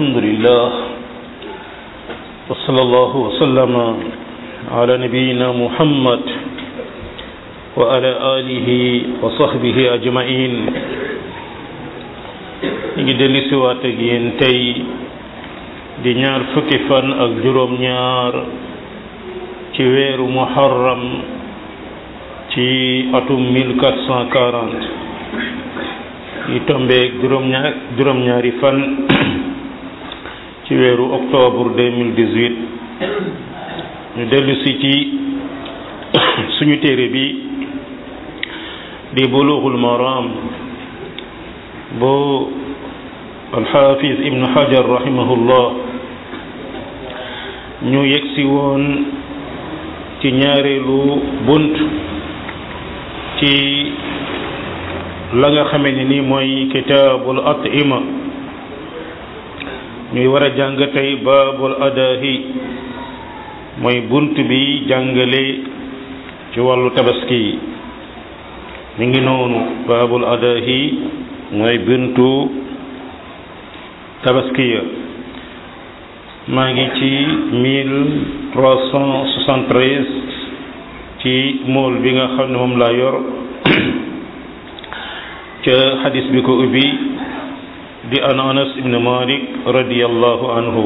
الحمد لله وصلى الله وسلم على نبينا محمد وعلى آله وصحبه أجمعين ngi dellu si waat ak yéen tey di ñaar fukki fan ak juróom ñaar ci weeru muharram ci atum 1440 yi tombeeg juróom ñaar juróom ñaari fan ci weeru octobre 2018 ñu dellu si ci suñu téere bi di bulughul maram boo alxaafis ibnu hajar rahimahullah ñu yegsi woon ci ñaareelu bunt ci la nga xamee ne ni mooy kitaabul atima ñuy war a jàng tey baabul adahi mooy bunt bi jàngale ci wàllu tabaski yi mi ngi noonu baabul adahi mooy buntu tabaskiya maa ngi ci mille trois cent soixante-treize ci mool bi nga xam ne moom laa yor ca xadis bi ko ubbi di an anas ibn malik radiallahu anhu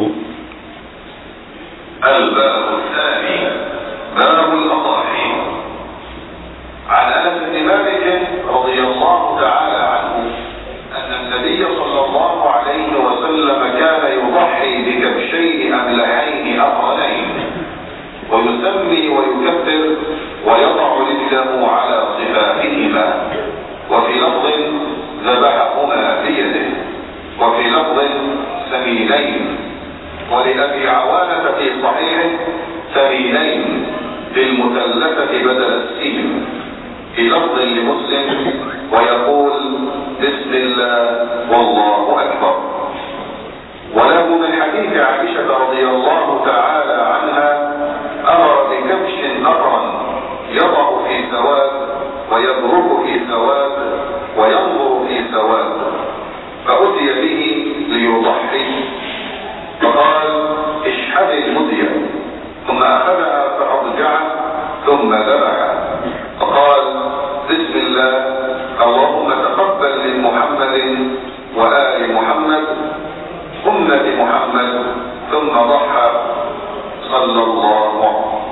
الباب الثاني باب الأضاحي عن أنس بن مالك رضي الله تعالى عنه أن النبي صلى الله عليه وسلم كان يضحي بكبشين أملحين أقرنين ويسمي ويكبر ويضع رجله على صفاحهما وفي لفظ ذبحهما بيده وفي لفظ سمينين ولأبي عوانة في صحيحه سمينين للمثلثة بدل السين في لفظ لمسلم ويقول بسم الله والله أكبر وله من حديث عائشة رضي الله تعالى عنها أمر بكبش أقرن يضع في سواد ويبرك في سواد وينظر في سواد فأتي به ليضحي فقال اشحذ المدية ثم أخذها فأضجعه ثم ذبح فقال بسم الله اللهم تقبل من محمد وآل محمد أمة محمد ثم ضحى صلى الله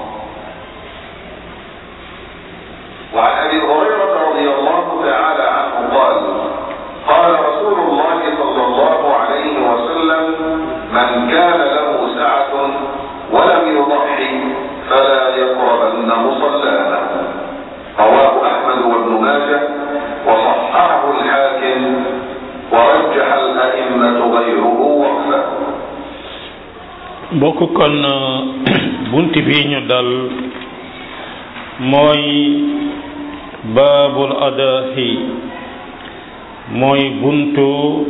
وعن أبي هريرة رضي الله تعالى عنه قال قال رسول الله صلى الله عليه وسلم من كان له سعة ولم يضحي فلا يقربن مصلانا رواه أحمد وابن ماجه وصححه الحاكم ورجح الأئمة غيره وقفه bokk kon bunt bi ñu dal mooy baabul adahi mooy buntu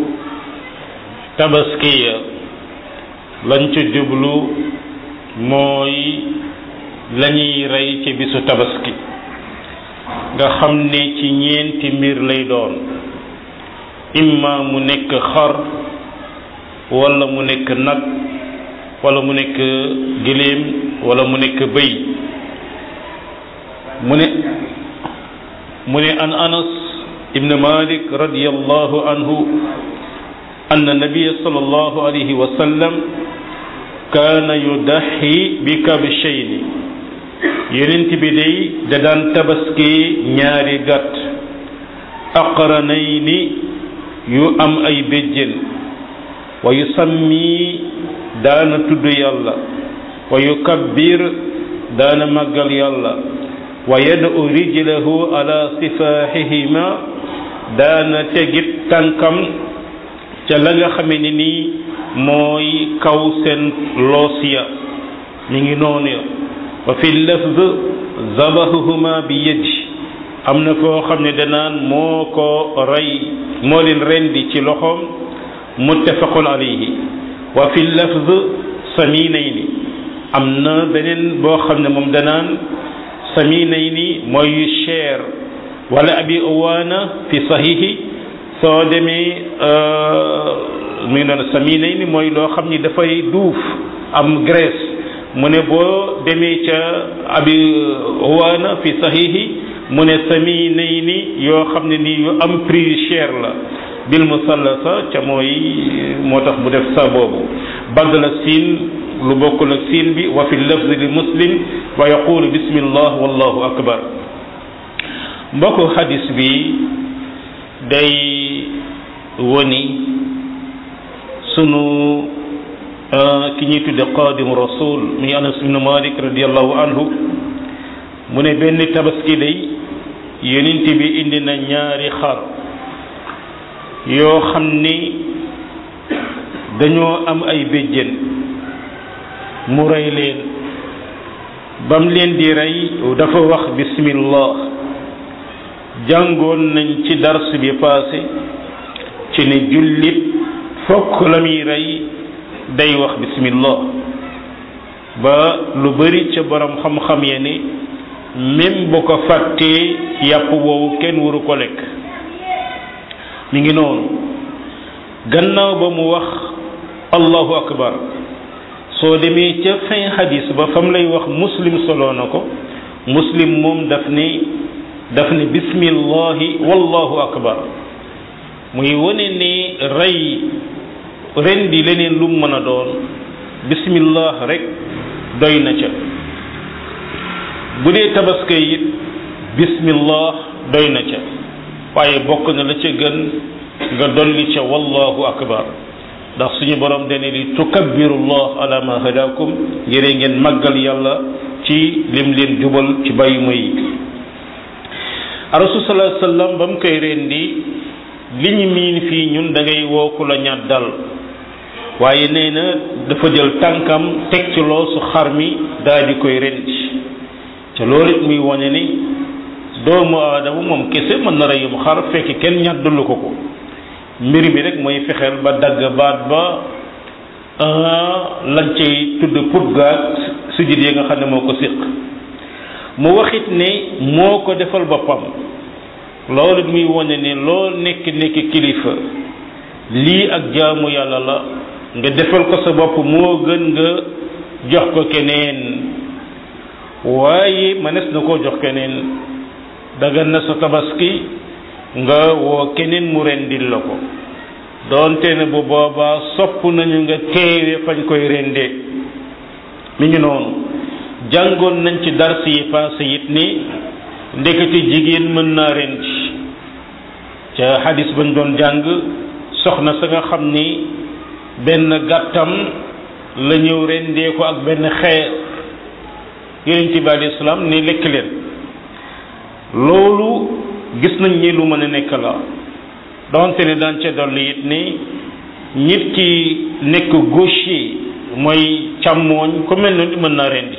tabaskiya lañ ci jublu mooy lañuy rey ci bisu tabaski nga xam ne ci ñeenti mbir lay doon imma mu nekk xar wala mu nekk nag wala mu nekk giléem wala mu nekk bëy mu ne mu ne an anas ibn malik radiyallahu anhu أن النبي صلى الله عليه وسلم كان يضحي بكبشين yonent bi day da daan tabaski ñaari gàtt aqranayni yu am ay béjjén wa yusammi daana tudd yàlla wa yukabbir daana màggal yàlla wa yad'u rijlahu ala sifahihima daana tegit tànkam ca la nga xame ne nii mooy kaw seen loos ya mi ngi noonu ya wa fi lafz zabahuhuma bi yadi am na foo xam ne danaan moo ko rey moo leen rendi ci loxoom muttafaqun alayhi wa fi lafz saminayni am na beneen boo xam ne moom danaan saminayni mooy yu cher wala abi uwaana fi sahihi soo demee mi ngi doon saminay ni mooy loo xam ni dafay duuf am graisse mu ne boo demee ca abi waana fi sahihi mu ne saminay ni yoo xam ne nii yu am prix cher la bil musallasa ca mooy moo tax bu def sa boobu badala siin lu bokkul ak siin bi wa fi lafzi li muslim wa yaqulu bismillah wallahu akbar mbokku hadis bi day woni sunu ki ñuy tudde qadim rasul muy anas ibnu malik radiallahu anhu mu ne benn tabaski day yonent bi indi na ñaari xar yoo xam ni dañoo am ay béjjén mu rey leen bam leen di rey dafa wax bismillah jàngoon nañ ci dars bi passé ci ne jullit fokk la muy rey day wax bismillah ba lu bari ca borom xam-xam ya ni même bu ko fàttee yàpp woowu kenn waru ko lekk mi ngi noonu gannaaw ba mu wax allahu akbar soo demee ca fin hadis ba fam lay wax muslim solo na ko muslim moom daf ne daf ne bismillahi wallahu akbar muy wane ne rey ren di leneen lu mën a doon bismillah rek doy na ca bu dee tabaska it bismillah doy na ca waaye bokk na la ca gën nga dolli ca wallahu akbar ndax suñu borom dane li tukabbirullah ala ma hadakum ngir ngeen màggal yàlla ci lim leen jubal ci bàyyi ma yi rasul sallallahu alayhi wasallam ba mu koy rendi li ñu miin fii ñun da ngay woo ku la ñàddal waaye nee na dafa jël tànkam teg ci loosu xar mi daal di koy rendi te loolu it muy wane ni doomu aadama moom kese mën na reyum xar fekk kenn ñàddulu ko ko mbir mi rek mooy fexeel ba dagg baat ba lañ cay tudd put gaag sujud yi nga xam ne moo ko siq mu waxit ne moo ko defal boppam loolu muy wane ne loo nekk nekk kilifa lii ak jaamu yàlla la nga defal ko sa bopp moo gën nga jox ko keneen waaye mënees na koo jox keneen dagan na sa tabaski nga woo keneen mu rendil la ko doonte ne bu boobaa sopp nañu nga teewe fañ koy rendee mi ngi noonu jàngoon nañ ci dars yi passé it ni ndekete jigéen mën naa rendi ca xadis bañ doon jàng soxna sa nga xam ni benn gàttam la ñëw rendee ko ak benn xeer yonent bi alayhi salaam ni lekk leen loolu gis nañ ni lu mën a nekk la donte ne daan ca dolli it ni nit ki nekk gaucher mooy càmmooñ ku mel noonu mën naa rendi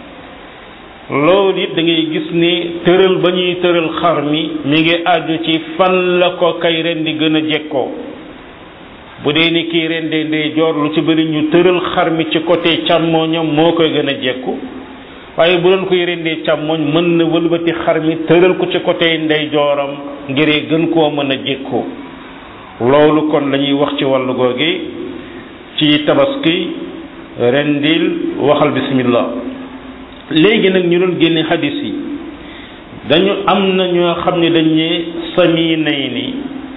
loolu it da ngay gis ni tëral ba ñuy tëral xar mi mi ngi àddu ci fan la ko kay rendi gën a jekkoo bu dee ni kii rendee ndey joor lu ci bëri ñu tëral xar mi ci côté càmmooñam moo koy gën a jekku waaye bu doon koy rendee càmmooñ mën na wëlbati xar mi tëral ko ci côté ndey jooram ngir gën koo mën a jekku loolu kon lañuy wax ci wàllu googi ci tabaski rendil waxal bismillah léegi nag ñu doon génne hadis yi dañu am na ñoo xam ne dañ ne sami nay ni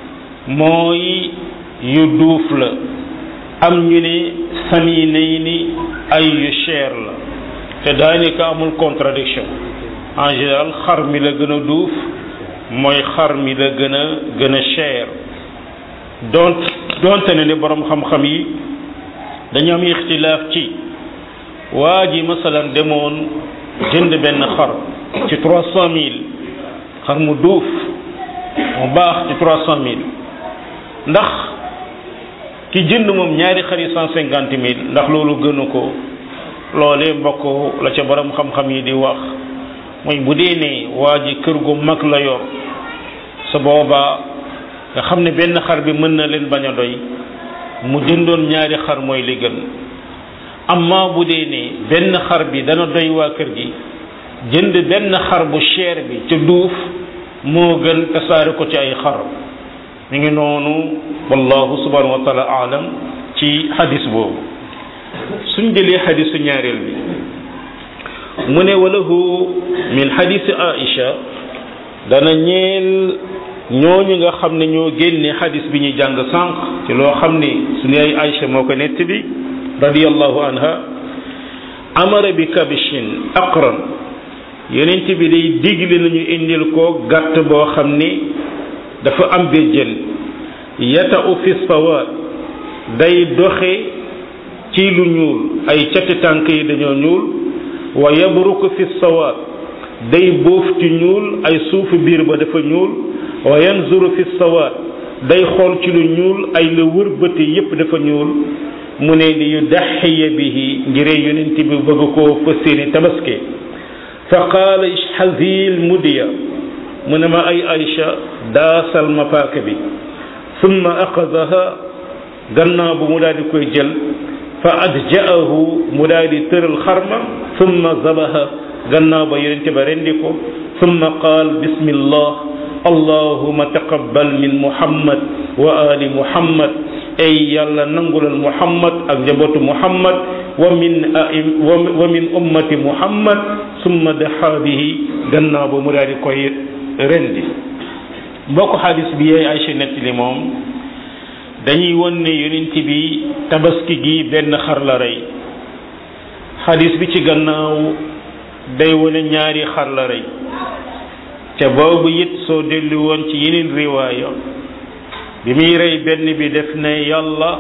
mooy yu duuf la am ñu ne sami nay ni ay yu cher la te daanaka amul contradiction en général xar mi la gën a duuf mooy xar mi la gën a gën a cher donc donte ne ne borom xam-xam yi dañu am ixtilaaf ci waa ji masalan demoon jënd benn xar ci trois cent mille xar mu duuf mu baax ci trois cent mille ndax ki jënd moom ñaari xar yi cent cinquante mille ndax loolu gënu ko loolee mbokk la ca borom xam-xam yi di wax mooy bu dee ne waa ji kër gu mag la yor sa boobaa nga xam ne benn xar bi mën na leen bañ a doy mu jëndoon ñaari xar mooy li gën amma bu dee ne benn xar bi dana doy waa kër gi jënd benn xar bu cher bi ca duuf moo gën tasaare ko ci ay xar mi ngi noonu wallahu subhanahu wa taala alam ci xadis boobu suñ jëlee xadisu ñaareel bi mu ne walahu min xadisi aisha dana ñeel ñooñu nga xam ne ñoo génne xadis bi ñuy jàng sànq ci loo xam ni suñu ay aisha moo ko nett bi radiallahu anha amara bi kabishin aqran yonent bi day digle nañu indil ko gàtt boo xam ni dafa am béjjën yata u fi sawaat day doxe ci lu ñuul ay cati tànk yi dañoo ñuul wa yabruku fi sawaat day bóof ci ñuul ay suufu biir ba dafa ñuul wa yanzuru fi sawaat day xool ci lu ñuul ay la wër bëti yépp dafa ñuul mu ne li yu daxiya bihi ngiree yonent bi bëgg koo fësséeni tabaske fa qaala ishhazil mudiya mu ne ma ay Aïcha daasal ma paaka bi summa aqadaha gannaaw bu mu daal di koy jël fa adja'ahu mu daal di tëral xarma summa zabaha gannaaw ba yonente ba rendi ko summa qaal bismillah allahuma taqabbal min muhammad wa ali muhammad ay yàlla nangulal muhammad ak njabootu muhammad wa min wa min ummati muhammad summa daxa bihi gannaaw ba mu daal di koy rendi mbokk xadis bi yaay Aysa nettali moom dañuy won ne yonent bi tabaski gi benn xar la rey xadis bi ci gannaaw day wone ñaari xar la rey te boobu it soo dellu woon ci yeneen riwaaya bi muy rey benn bi def ne yàlla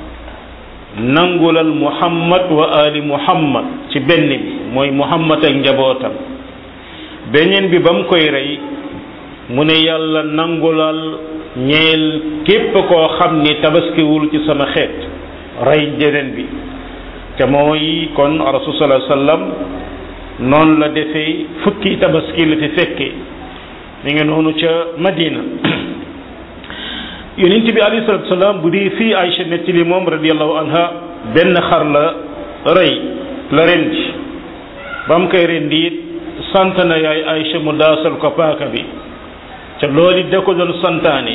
nangulal muhammad wa ali muhammad ci benn bi mooy muhammad ak njabootam beneen bi ba mu koy rey mu ne yàlla nangulal ñeel képp koo xam ni tabaskiwul ci sama xeet rey jeneen bi te mooy kon rasul sallallahu alayhi wasallam noonu la defee fukki tabaski la fi fekkee mi ngi noonu ca madina yonent bi alayhi salatu salaam bu dee fii Aïcha nettali moom radiallahu anha benn xar la rey la rendi ba mu koy rendi it sant na yaay Aïcha mu daasal ko paaka bi ca loolu da ko doon santaane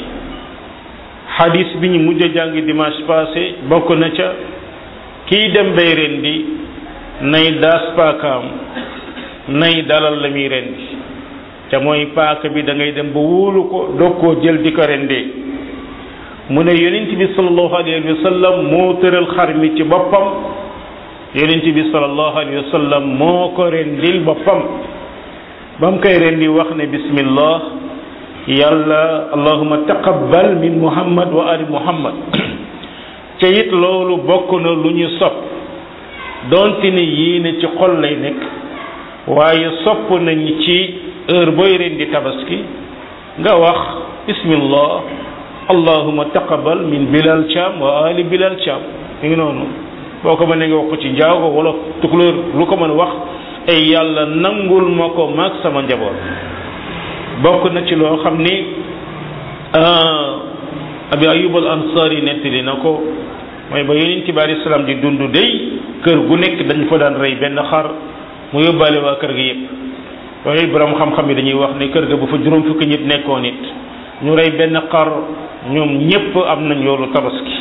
xadis bi ñu mujj a jàng dimanche passé bokk na ca kiy dem bay rendi nay daas paakaam nay dalal la muy rendi te mooy paaka bi da ngay dem ba wóolu ko doog koo jël di ko rendee mu ne yonent bi sallallahu alayhi wa sallam moo tëral xar mi ci boppam yonent bi sallallahu alayhi wa sallam moo ko rendil boppam ba mu koy rendi wax ne bismillah yàlla allahuma taqabbal min muhammad wa ali muhammad te it loolu bokk na lu ñu sopp donte ne yéene ci xol lay nekk waaye sopp nañ ci heure booy rendi tabaski nga wax bismillah allahuma taqabbal min bilal caam wa ali bilal caam mi ngi noonu boo ko mënee nga wax ko ci njaago wala tukulóor lu ko mën a wax ay yàlla nangul ma ko maag sama njaboot bokk na ci loo xam ni abi ayub al ansari nettali na ko mooy ba yonent bi alayhi salaam di dund day kër gu nekk dañ fa daan rey benn xar mu yóbbaale waa kër gi yépp waaye borom xam-xam yi dañuy wax ne kër ga bu fa juróom fukki nit nekkoon it ñu rey benn xar ñoom ñépp am nañ yoolu tabaski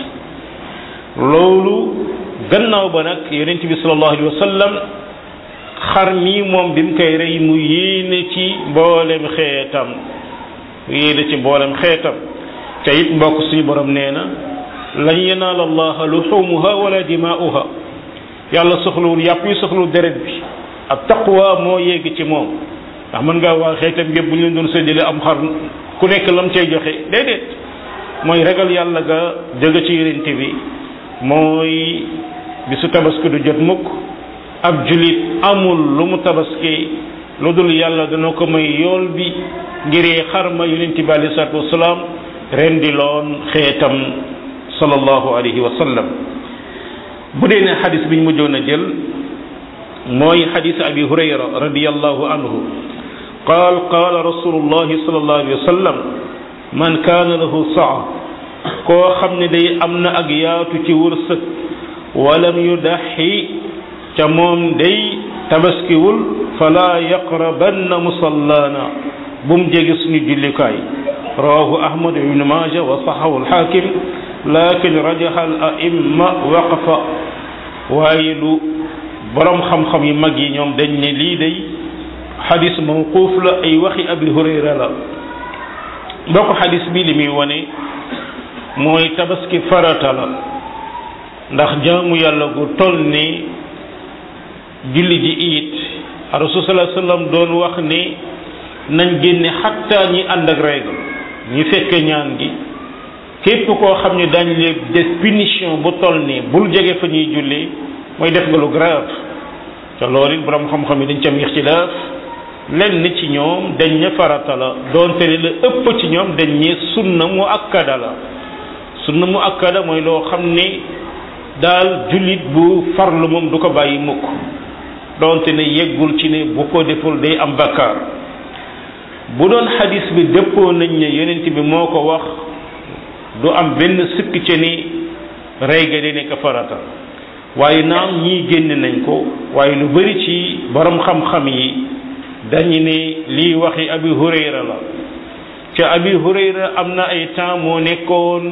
loolu gannaaw ba nag yonent bi sallallahu alayhi wa sallam xar mi moom bi mu koy rey mu yéene ci mboolem xeetam mu yéene ci mboolem xeetam te it mbokk suñu borom nee na lan yanaal allaha luxumuha wala dimaa'uha yàlla soxlawul yàpp yi soxlawul deret bi ak taqwa moo yéegi ci moom ndax mën ngaa waa xeetam yëpp bu ñu leen doon séddale am xar ku nekk lam cay joxe déedéet mooy ragal yàlla ga jóge ci yonent bi mooy bisu tabaski du jot mukk ab julit amul lu mu tabaski lu dul yàlla dana ko may yool bi ngiree xarma yonent bi alei salatu wasalaam rendi loon xeetam sallallahu alayhi wa sallam bu dee ne xadis bi ñu mujjoon a jël mooy xadis abi hurayra radiallahu anhu qaal qaala rasulullahi sallallahu alayhi wa sallam man kaana lahu saa koo xam ne day am na ak yaatu ci wërsëg walam yudaxi ca moom day tabaskiwul fala yaqrabanna musallaana bu mu jege suñu jullikaay rawahu ahmad ibnu maja wa saxahu alxaakim lakin rajaha al aimma waqfa waaye lu borom xam-xam yu mag yi ñoom dañ ne lii day xadis mawquuf la ay waxi abi hurayra la mbokk xadis bi li muy wane mooy tabaski farata la ndax jaamu yàlla gu toll ni julli ji it rasul sallallahu alayhi wasallam doon wax ni nañ génne xattaa ñi ànd ak règle ñi fekke ñaan gi képp koo xam ne dañ leen def punition bu toll nii bul jege fa ñuy julli mooy def nga lu grave te loolu it borom xam-xam yi dañ ci am ixtilaaf lenn ci ñoom dañ ne farata la doonte ne la ëpp ci ñoom dañ ne sunna mu akkada la sunna mu akkada mooy loo xam ne daal jullit bu farlu moom du ko bàyyi mukk doonte ne yeggul ci ne bu ko deful day am bakkaar bu doon xadis bi dëppoo nañ ne yonent bi moo ko wax du am benn sikk ci ni rey ga di nekk farata waaye naam ñii génn nañ ko waaye lu bari ci borom xam-xam yi dañu ne lii waxi abi hurayra la ca abi hurayra am na ay temps moo nekkoon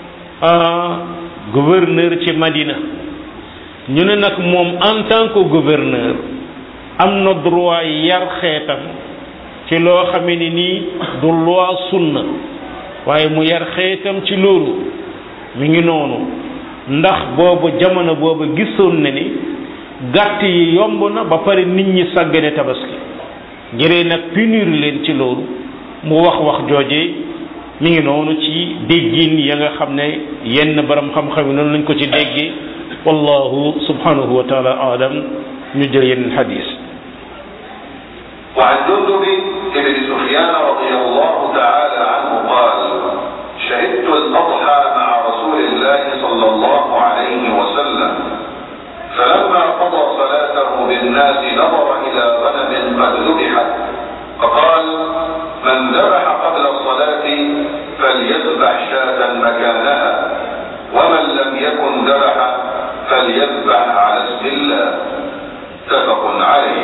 gouverneur ci madina ñu ne nag moom en tant que gouverneur am na droit yar xeetam ci loo xamee ni nii du loi sunna waaye mu yar xeetam ci loolu mi ngi noonu ndax boobu jamono boobu gisoon na ni gàtt yi yomb na ba pare nit ñi sàggane tabaski ngiree nag punir leen ci loolu mu wax wax jooje mi ngi noonu ci déggin ya nga xam ne yenn borom xam-xam yi noonu lañ ko ci déggee wallahu subhanahu wa taala alam ñu jël yenn xadis وعن جندب بن سفيان رضي الله تعالى عنه قال شهدت الأضحى مع رسول الله صلى الله عليه وسلم فلما قضى صلاته بالناس نظر إلى غنم قد ذبحت فقال من ذبح قبل الصلاة فليذبح شاة مكانها ومن لم يكن ذبح فليذبح على اسم الله متفق عليه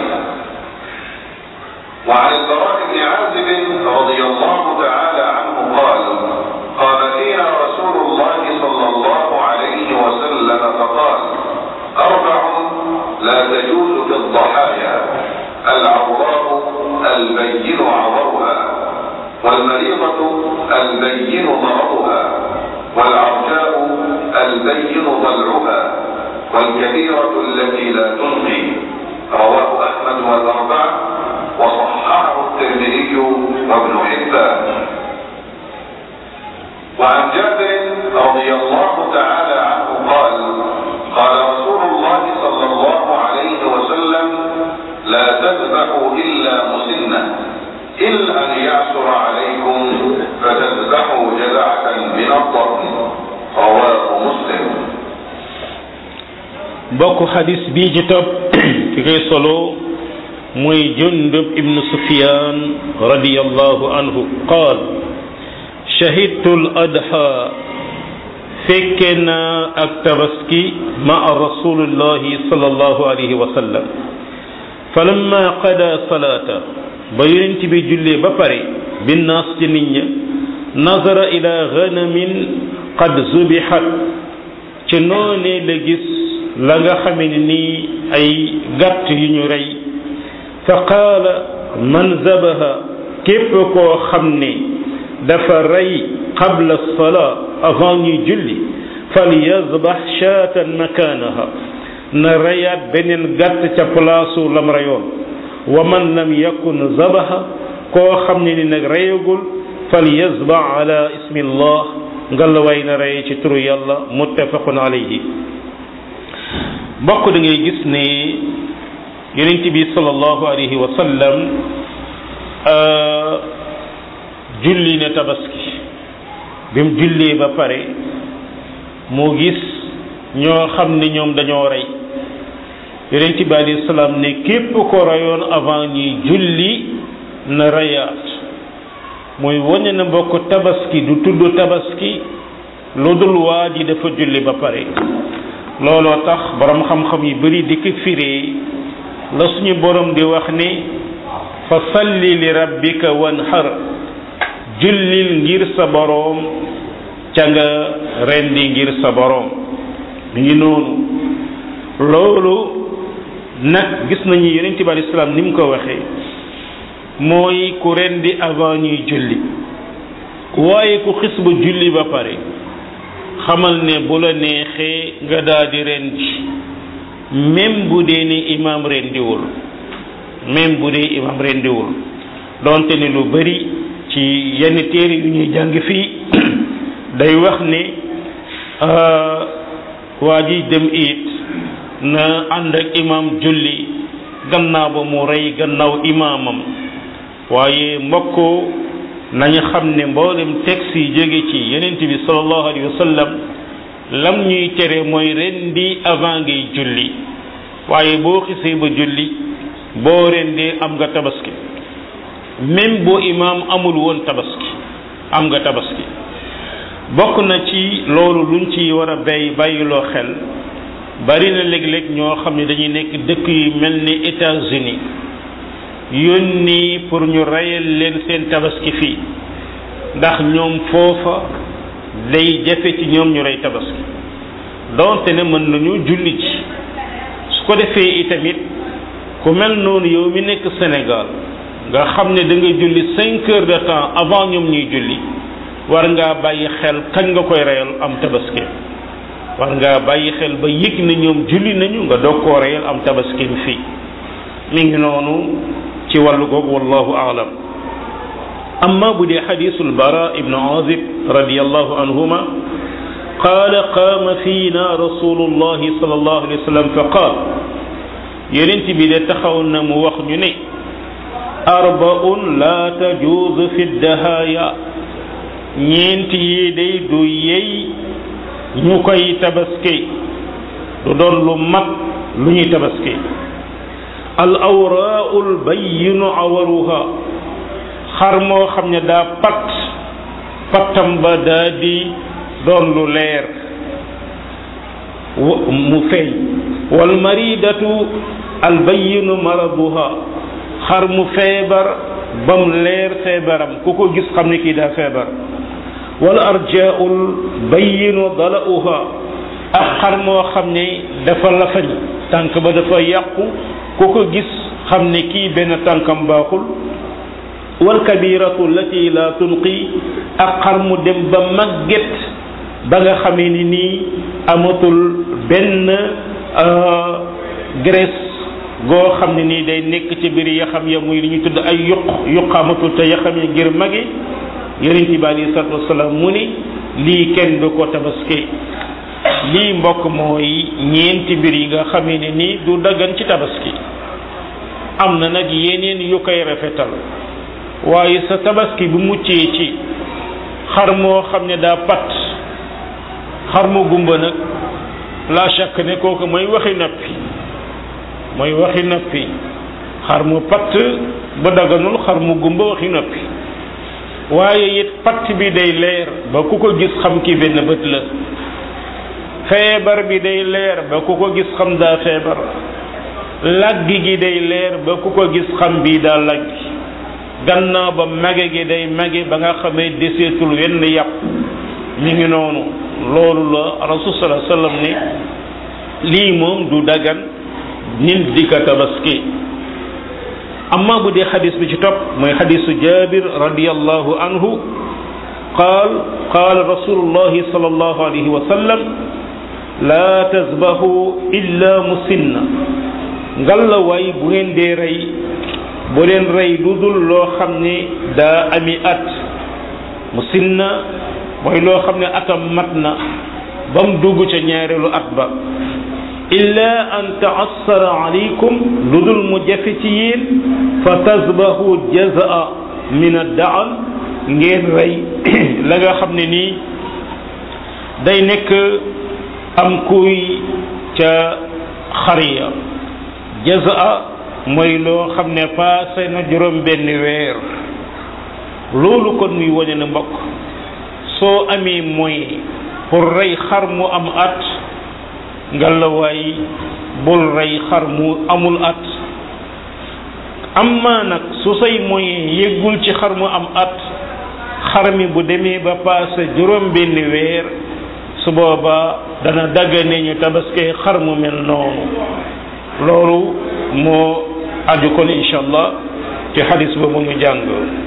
وعن البراء بن عازب رضي الله تعالى عنه قال قام فينا رسول الله صلى الله عليه وسلم فقال أربع لا تجوز في الضحايا العوراء البين عورها والمريضة البين مرضها والعرجاء البين ضلعها والكبيرة التي لا تنقي رواه أحمد والأربعة وصححه الترمذي وابن حبان وعن جابر رضي الله تعالى عنه قال قال رسول الله صلى الله عليه وسلم لا تذبحوا إلا مسنة إلا أن يعثر عليكم فتذبحوا جذعة من الضأن رواه مسلم bokk xadis bii ci topp ki koy solo muy jundub ibnu sufyan radiyallahu anhu qaal shahidtu al adha fekke naa ak tabaski maa rasulillahi sallallahu alayhi wa sallam falamma qada salata ba yonent bi jullee ba pare binnaas ci nit ña nazara ila ganamin qad zubihat ci noonee la gis la nga xame ne nii ay gàtt yu ñu rey fa qaala man zabaha képp koo xam ne dafa rey qabla salaa avant ñuy julli fal yazbax shaatan makaanaha na reyaat beneen gàtt ca palaasu lam reyoon wa man lam yakun zabaha koo xam ne ni nag reyagul fal yazbax ala ismi llah ngalawaay na rey ci turu yàlla muttafaqun alayhi mbokk da ngay gis ne yonent bi sallallahu alayhi wa sallam julli ne tabaski bi mu jullee ba pare moo gis ñoo xam ne ñoom dañoo rey yonent bi alayhi salaam ne képp ko reyoon avant ñuy julli na reyaat mooy wane na mbokk tabaski du tudd tabaski lu dul waa ji dafa julli ba pare looloo tax borom xam-xam yu bari di ko firee la suñu borom di wax ni fa salli li rabbika wanhar jullil ngir sa boroom ca nga rendi ngir sa boroom mi ngi noonu loolu nag gis nañu yonent bi alayhi salaam ni mu ko waxee mooy ku rendi avant ñuy julli waaye ku xis ba julli ba pare xamal ne bu la neexee nga daal di rendi même bu dee ni imaam rendiwul même bu dee imaam rendiwul donte ne lu bari ci yenn téere yu ñuy jàng fii day wax ne waa ji dem it na ànd ak imaam julli gannaaw ba mu rey gannaaw imaamam waaye mbokk nañu xam ne mboolem texte yi jóge ci yonent bi sallallahu alayhi wa sallam lam ñuy tere mooy rendi avant ngay julli waaye boo xisee ba julli boo rendee am nga tabaski même boo imaam amul woon tabaski am nga tabaski bokk na ci loolu luñ ci war a bay bàyyiloo xel bari na léeg-léeg ñoo xam ne dañuy nekk dëkk yu mel ni États-Unis yónni pour ñu reyal leen seen tabaski fii ndax ñoom foofa day jafe ci ñoom ñu rey tabaski donte ne mën nañu julli ci su ko defee itamit ku mel noonu yow mi nekk Sénégal nga xam ne da nga julli cinq heures de temps avant ñoom ñuy julli war ngaa bàyyi xel kañ nga koy reyal am tabaski war ngaa bàyyi xel ba yëg na ñoom julli nañu nga doog koo reyal am tabaski fii mi ngi noonu ci wàllu googu wallahu aalam amma bu dee xadisul bara ibnu azib radiallahu anhuma qaala qaama fiina rasulullahi sallallahu alayhi wa sallam fa qaal yonent bi de taxaw na mu wax ñu ne arbaun la tajuuzu fi dahaaya ñeent yi day du yey ñu koy tabaski du doon lu mat lu ñuy tabaski al awraau l bayinu awaruha xar moo xam ne daa pat pattam ba daa di doon lu leer mu feeñ wal maridatu al bayinu maraduha xar mu feebar bam leer feebaram ku ko gis xam ne kii daa feebar wal arjaul bayinu dalauha ak xar moo xam ne dafa lafañ tànk ba dafa yàqu ku ko gis xam ne kii benn tànkam baaxul wal kabiratu lati la tunqi ak xar mu dem ba màgget ba nga xamee ni nii amatul benn graisse goo xam ne nii day nekk ci biir yaxam ya muy li ñu tudd ay yuq yuqaamatul te yaxam ya ngir magi yonent bi alei salatu wasalaam mu ni lii kenn du ko tabaski lii mbokk mooy ñeenti mbir yi nga xamee ne nii du daggan ci tabaski am na nag yeneen yu koy rafetal waaye sa tabaski bu muccee ci xar moo xam ne daa pat xar mu gumba nag la chaque ne kooku mooy waxi nappi mooy waxi nappi xar mu patt ba daganul xar mu gumba waxi nappi waaye it patt bi day leer ba ku ko gis xam ki benn bët la feebar bi day leer ba ku ko gis xam daa feebar lagg gi day leer ba ku ko gis xam bii daa lagg gannaaw ba mage gi day mage ba nga xamee deseetul wenn yàpp mi ngi noonu loolu la rasul sallallahu alayhi wasallam ne lii moom du dagan nit di ka tabaski amma bu dee xadis bi ci topp mooy xadisu jabir radiallahu anhu qaal qaal rasulullahi sallallahu alayhi wa sallam laa tasbahu illa musinna ngalla waay bu ngeen dee rey bu leen rey lu dul loo xam ne daa ami at musinna mooy loo xam ne atam mat na ba mu dugg ca ñaareelu at ba illa an taassara alaykum lu dul mu jafe ci yéen fa tasbahu jazaa min addaal ngeen rey la nga xam ne nii day nekk am kuy ca xariya jazaa mooy loo xam ne paase na juróom benn weer loolu kon muy wane na mbokk soo amee moyen pour rey xar mu am at ngalawaay bul rey xar mu amul at amma nag su say moyen yëggul ci xar mu am at xar mi bu demee ba paase juróom benn weer su booba dana daggane ñu tabaskee xar mu mel noonu loolu moo aju kon incha allah ci xadis boobu ñu jàng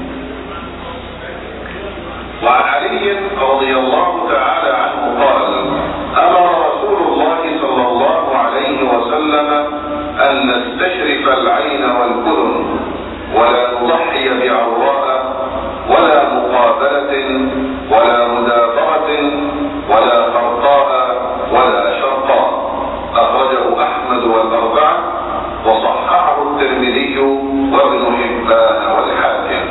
وعن علي رضي الله تعالى عنه قال أمر رسول الله صلى الله عليه وسلم أن نستشرف العين والأذن ولا نضحي بعوراء ولا مقابلة ولا مدابرة ولا خرقاء ولا شرقاء أخرجه أحمد والأربعة وصححه الترمذي وابن حبان والحاكم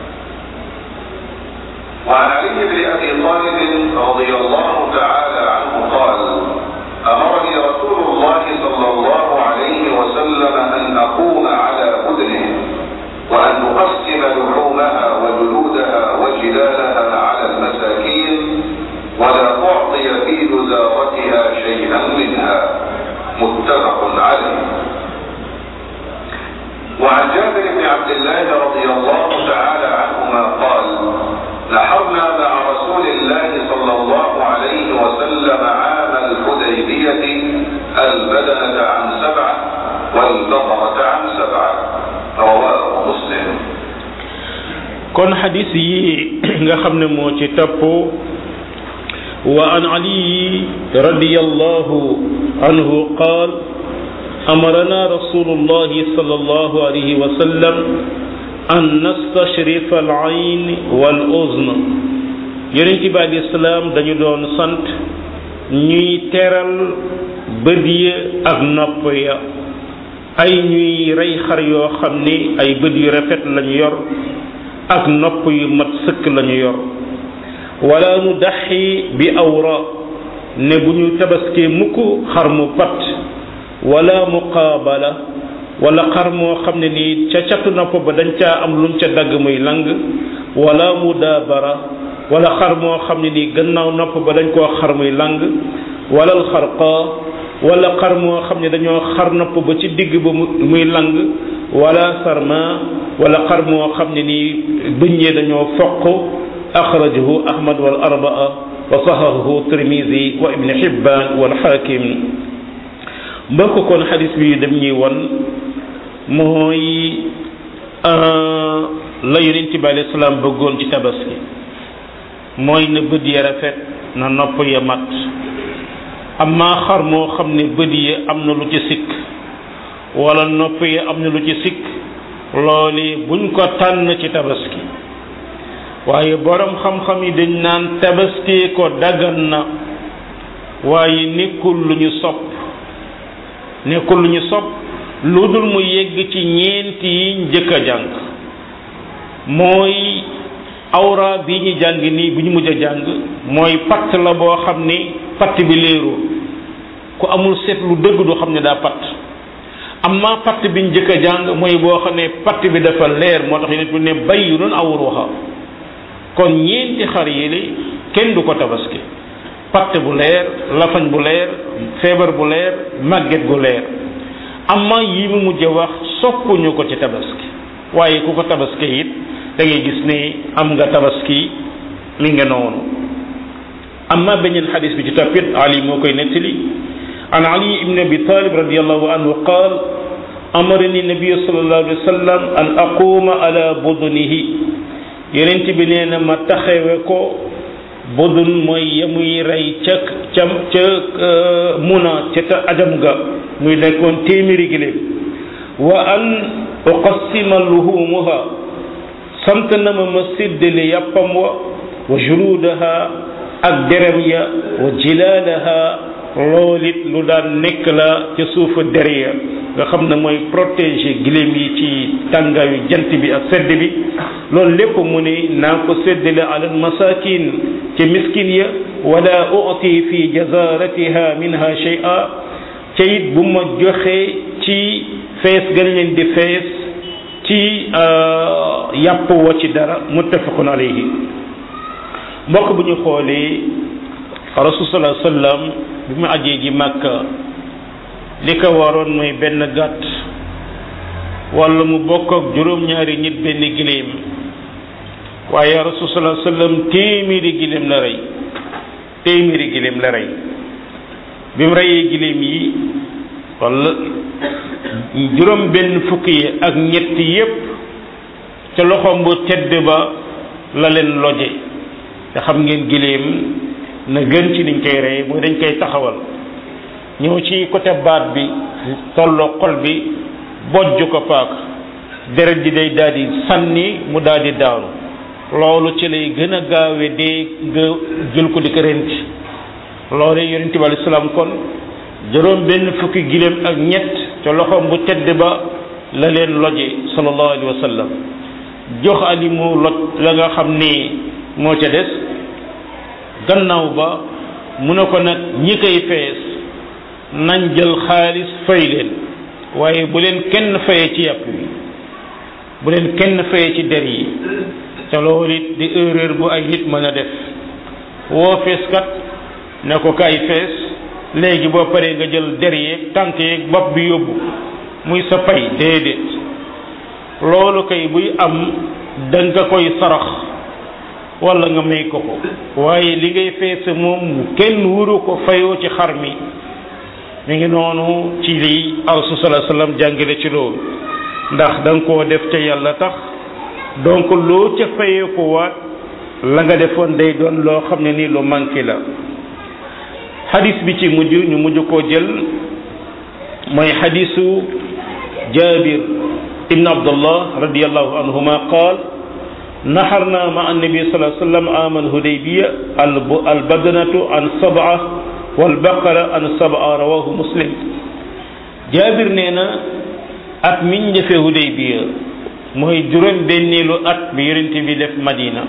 وعن علي بن ابي طالب رضي الله تعالى عنه قال امرني رسول الله صلى الله عليه وسلم ان اقوم على بدنه وان اقسم لحومها وجلودها وجلالها على المساكين ولا اعطي في جزارتها شيئا منها متفق عليه وعن جابر بن عبد الله رضي الله تعالى عنهما قال نحرنا مع رسول الله صلى الله عليه وسلم عام الحديبية البدنة عن سبعة والبقرة عن سبعة رواه مسلم kon xadis yi nga xam ne moo ci topp wa an ali radiyallahu anhu qaal أمرنا رسول الله صلى الله عليه وسلم أن نستشرف العين والأذن yonent bi alayhi salaam dañu doon sant ñuy teral bët ya ak nopp ya ay ñuy rey xar yoo xam ni ay bët yu rafet lañu yor ak nopp yu mat sëkk lañu yor wala nu daxi bi awra ne bu ñu tabaskee mukk xar mu pat wala muqaabala wala xar moo xam ne nii ca catu nopp ba dañ caa am luñ ca dagg muy lang wala mudaabara wala xar moo xam ne nii gannaaw nopp ba dañ koo xar muy lang wala alxarqa wala xar moo xam ne dañoo xar nopp ba ci digg ba muy lang wala sarma wala xar moo xam ne nii bëññee dañoo foq axrajahu ahmad wal arbaa wa sahahahu tirmisi wa ibni hibban wal hakim mbokk kon xadis bi dem ñuy won mooy la yonent bi alayhi salaam bëggoon ci tabaski mooy na bët ya rafet na nopp ya mat amma xar moo xam ne bët ya am na lu ci sikk wala nopp ya am na lu ci sikk loole buñ ko tànn ci tabaski waaye borom xam-xam yi dañ naan tabaski ko daggan na waaye nekkul lu ñu sopp nekkul lu ñu sopp lu dul mu yegg ci ñeenti yi njëkk a jàng mooy awra bi ñu jàng nii bu ñu mujj a jàng mooy patt la boo xam ni patt bi léerul ku amul seet lu dëgg du xam ne daa patt amma patt bi ñu njëkk a jàng mooy boo xam ne patt bi dafa leer moo tax yonent bi ne bayyinun awruha kon ñeenti xar yi kenn du ko tabaski patt bu leer lafañ bu leer feebar bu leer màgget gu leer amma yi mu mujj wax soppuñu ko ci tabaski waaye ku ko tabaski it da ngay gis ne am nga tabaski mi nga noonu amma beneen xadis bi ci toppit ali moo koy nettali an ali ibn abi talib radiallahu anhu qaal amarani nabiyu sallallahu alayhi wa sallam an aquma ala budunihi yonent bi nee na ma taxewe ko budun mooy yamuy rey ca ca ca muna ca ta ajam ga muy nekkoon téeméeri giléem wa an uqassima luhumuha sant na ma ma séddale yàppam wa wa juludaha ak derem ya wa jilaalaha loolit lu daan nekk la ca suufa der ya nga xam ne mooy protéger giléem yi ci tàngaayu jant bi ak sedd bi loolu lépp mu ne naa ko séddale alal masakin ci miskin ya wala uti fi jazaratiha minha shay'a ca it bu ma joxe ci fees gën leen di fees ci yàpp wa ci dara muttafaqun alayhi mbokk bu ñu xoolee rasul sallallahu alayhi wasallam bi mu ajee ji màkka li ko waroon mooy benn gàtt wala mu bokk ak juróom-ñaari nit benn giléem waaye rasul sallallahu alayhi wasallam téeméeri giléem la rey téeméeri giléem la rey bi mu reyee giléem yi wala juróom benn fukki yi ak ñett yépp ca loxoom bu tedd ba la leen loje te xam ngeen giléem na gën ci niñ koy rey mooy dañ koy taxawal ñëw ci côté baat bi tolloo xol bi bojj ko paak deret ji day daal di sànni mu daal di daanu loolu ci lay gën a gaawe dee nga jël ko di ko renti loolu yonente bi alayhi salaam kon juróom benn fukki giléem ak ñett ca loxoom bu tedd ba la leen loje sallallahu alayhi wa sallam jox ali mu loj la nga xam ni moo ca des gannaaw ba mu ne ko nag ñi koy fees nañ jël xaalis fay leen waaye bu leen kenn fayee ci yàpp wi bu leen kenn fayee ci der yi ca loolu it di erreur bu ay nit mën a def woo feeskat ne ko kay fees léegi boo paree nga jël der yeeg tànk yeeg bopp bi yóbbu muy sa pay déedéet loolu kay buy am da nga koy sarax wala nga may ko ko waaye li ngay feese moom kenn wuru ko fayoo ci xar mi mi ngi noonu ci li rasul sallallahu alayhi wasallam jàngale ci loolu ndax da nga koo def ca yàlla tax donc loo ca fayee ko waat la nga defoon day doon loo xam ne nii lu manqué la xadis bi ci mujj ñu mujj koo jël mooy xadisu jabir ibn abdullah radiallahu anhuma qaal naxarna ma annabi sallallahu alayhi wasallam amal hudaybiya al badnatu an sab'a wal baqara an sab'a rawahu muslim jabir nee na at miñ defee hudaybiya mooy juróom benneelu at bi yonent bi def madina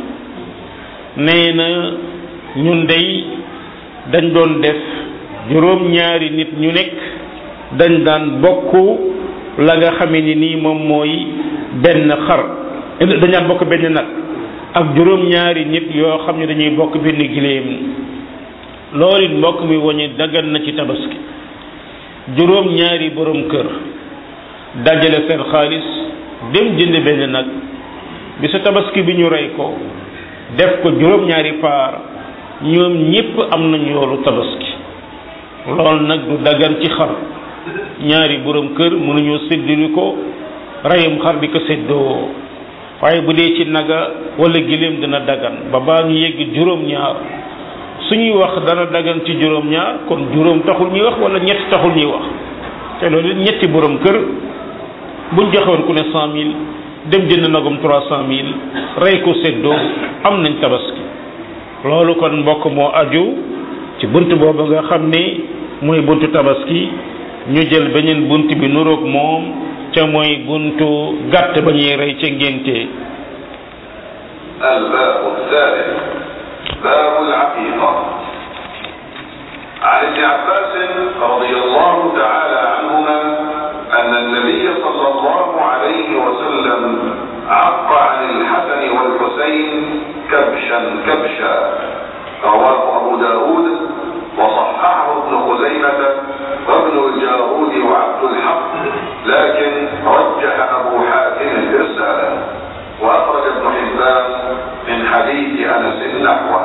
nee na ñun day dañ doon def juróom ñaari nit ñu nekk dañ daan bokk la nga xamee ni nii moom mooy benn xar dañ daan bokk benn nag ak juróom ñaari nit yoo xam ne dañuy bokk benn giléem loolu it mbokk mi woñe dagan na ci tabaski juróom ñaari borom kër dajale seen xaalis dem jënd benn nag bi sa tabaski bi ñu rey ko def ko juróom ñaari paar ñoom ñépp am nañu yoolu tabaski loolu nag du dagan ci xar ñaari borom kër mënuñoo séddali ko reyum xar di ko séddoo waaye bu dee ci naga wala giléem dina dagan ba baa ñu yegg juróom ñaar suñuy wax dana dagan ci juróom ñaar kon juróom taxul ñuy wax wala ñett taxul ñuy wax te loolu ñetti borom kër buñ joxewoon ku ne cent mille dem jënd nagum trois cent mille rey ko séddoo am nañ tabaski loolu kon mbokk moo aju ci bunt boobu nga xam ni mooy buntu tabaski ñu jël beneen bunt bi nuroog moom ca mooy buntu gàtt ba ñuy rey ca ngénte الباب الثالث باب العقيقة عن ابن عباس رضي الله تعالى عنهما أن النبي صلى الله عليه وسلم عق عن الحسن والحسين كبشا كبشا رواه أبو داود وصححه ابن خزيمة وابن الجارود وعبد الحق لكن رجح أبو حاتم الإرسال وأخرج ابن حبان من حديث أنس نحوه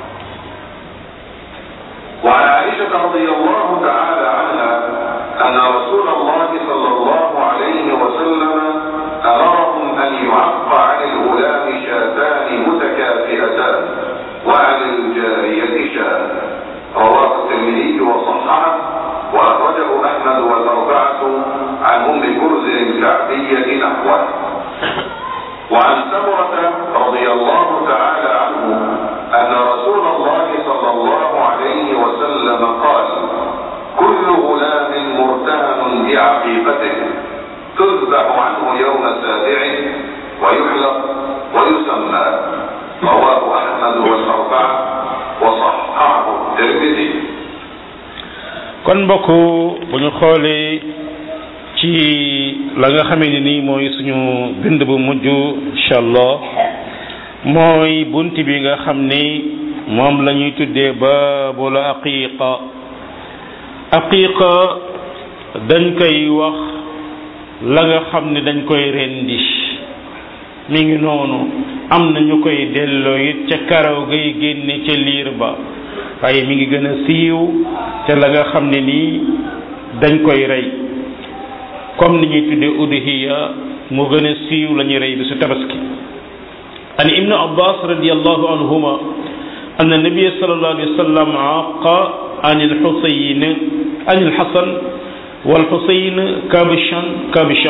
وعن عائشة رضي الله تعالى عنها أن رسول الله صلى الله عليه وسلم أمرهم أن يعق عن الغلام شاتان متكافئتان وعن الجارية شاة رواه الترمذي وصححه وأخرجه أحمد والأربعة عن أم كرز الكعبية نحوه وعن سمرة رضي الله تعالى عنه أن رسول الله صلى الله عليه وسلم قال كل غلام مرتهن بعقيقته تذبح عنه يوم سابعه ويحلق ويسمى رواه أحمد والأربعة وصححه الترمذي kon mbokk bu ñu xoolee ci la nga xamee ni nii mooy suñu bind bu mujj incha allah mooy bunt bi nga xam ni moom la ñuy tuddee baabul aqiqa aqiqa dañ koy wax la nga xam ne dañ koy rendi mi ngi noonu am na ñu koy delloo it ca karaw gay génne ca liir ba waaye mi ngi gën a siiw te la nga xam ne nii dañ koy rey comme ni ñuy tuddee udhiya mu gën a siiw la ñuy rey bi su tabaski an ibnu abbas radiallahu anhuma أن النبي صلى الله عليه وسلم عاق عن الحسين عن الحسن والحسين كابشا كابشا